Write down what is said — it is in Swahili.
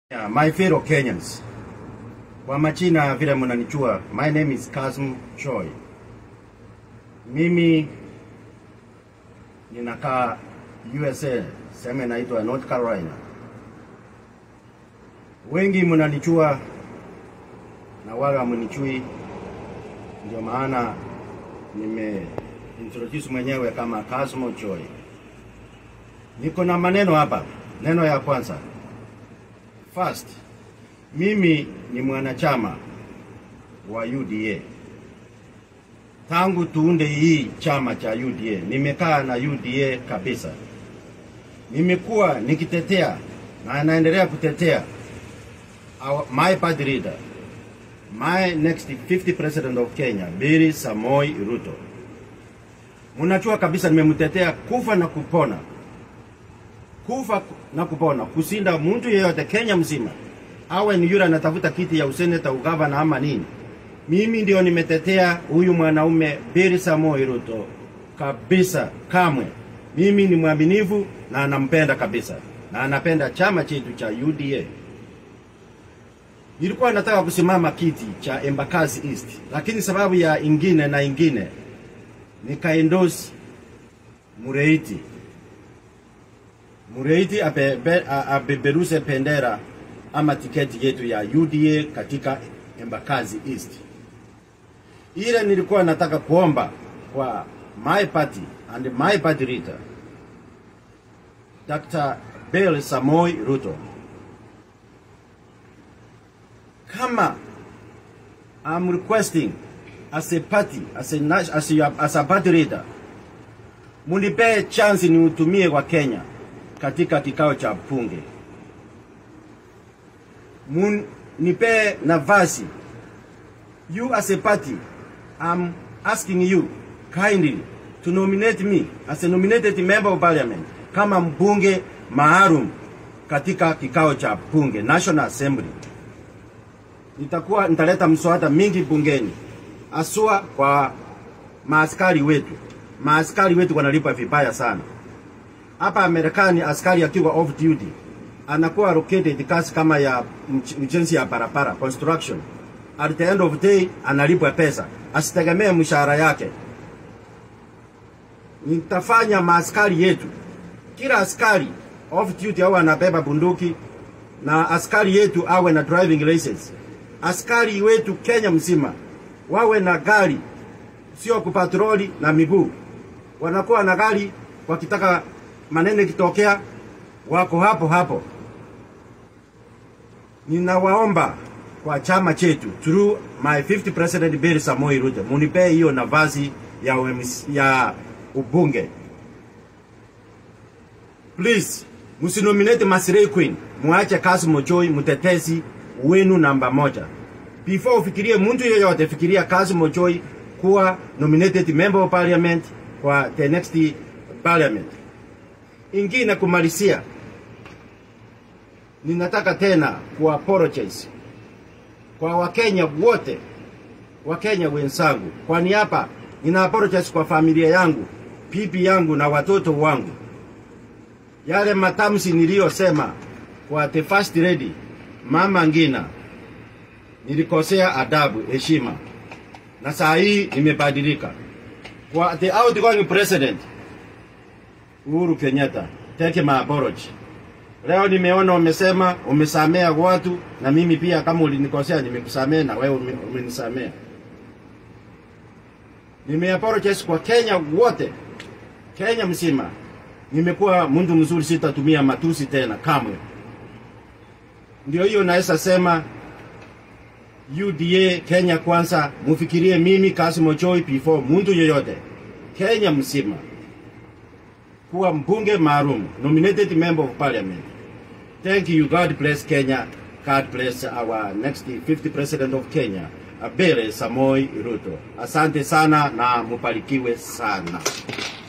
Yeah, my fellow Kenyans. Kwa majina vile mnanichua, my name is Kasm Choi. Mimi ninakaa USA, sehemu inaitwa North Carolina. Wengi mnanichua na wale hamnichui, ndio maana nime introduce mwenyewe kama Kasmo Choi. Niko na maneno hapa. Neno ya kwanza, First, mimi ni mwanachama wa UDA tangu tuunde hii chama cha UDA. Nimekaa na UDA kabisa, nimekuwa nikitetea na naendelea kutetea our, my party leader, my next 50 president of Kenya, Billy Samoi Ruto. Mnajua kabisa nimemtetea kufa na kupona kufa na kupona, kusinda mtu yeyote Kenya mzima, awe ni yule anatafuta kiti ya useneta, ugavana ama nini. Mimi ndio nimetetea huyu mwanaume Billy Samoei Ruto kabisa, kamwe. Mimi ni mwaminifu na anampenda kabisa, na anapenda chama chetu cha UDA. Nilikuwa nataka kusimama kiti cha Embakasi East, lakini sababu ya ingine na ingine nikaendorse Mureiti Mureiti apeperuse pendera ama tiketi yetu ya UDA katika Embakasi East. Ile nilikuwa nataka kuomba kwa my party and my party leader Dr. Bill Samoi Ruto, kama I'm requesting as a party as a, as a, as a party leader, munipee chance niutumie kwa Kenya katika kikao cha bunge. Nipe nafasi. You as a party, I'm asking you kindly to nominate me as a nominated member of parliament kama mbunge maalum katika kikao cha bunge National Assembly. Nitakuwa nitaleta mswada mingi bungeni, asua kwa maaskari wetu. Maaskari wetu wanalipwa vibaya sana hapa Marekani askari akiwa off duty anakuwa allocated kazi kama ya ujenzi ya barabara construction. At the end of the day analipwa pesa, asitegemee mshahara yake. Nitafanya maaskari yetu, kila askari off duty awe anabeba bunduki na askari yetu awe na driving license. Askari wetu Kenya mzima wawe na gari, sio kupatroli na miguu, wanakuwa na gari wakitaka maneno ikitokea wako hapo hapo. Ninawaomba kwa chama chetu through my 50 president Billy Samoei Ruto, munipee hiyo nafasi ya, ya ubunge please. Msinominate Masirei Queen, muache Kassim Ojoi mtetezi wenu namba moja. Before ufikirie mtu yeyote, fikiria Kassim Ojoi kuwa nominated member of parliament kwa the next parliament ingine kumalizia, ninataka tena ku apologize kwa Wakenya wote, Wakenya wenzangu, kwani hapa nina apologize kwa familia yangu, bibi yangu na watoto wangu. Yale matamshi niliyosema kwa the first lady Mama Ngina, nilikosea adabu, heshima, na saa hii nimebadilika. Kwa the outgoing president Uhuru Kenyatta, take my apology. Leo nimeona umesema umesamea watu, na mimi pia kama ulinikosea nimekusamea na wewe umenisamea. Nime apologize kwa Kenya wote, Kenya mzima. Nimekuwa mtu mzuri, sitatumia matusi tena kamwe. Ndio hiyo naweza sema UDA Kenya kwanza, mufikirie mimi Kassim Ojoi before mtu yoyote Kenya mzima kuwa mbunge maalum, nominated member of parliament. Thank you. God bless Kenya. God bless our next 50 president of Kenya, Billy Samoei Ruto. Asante sana na mubarikiwe sana.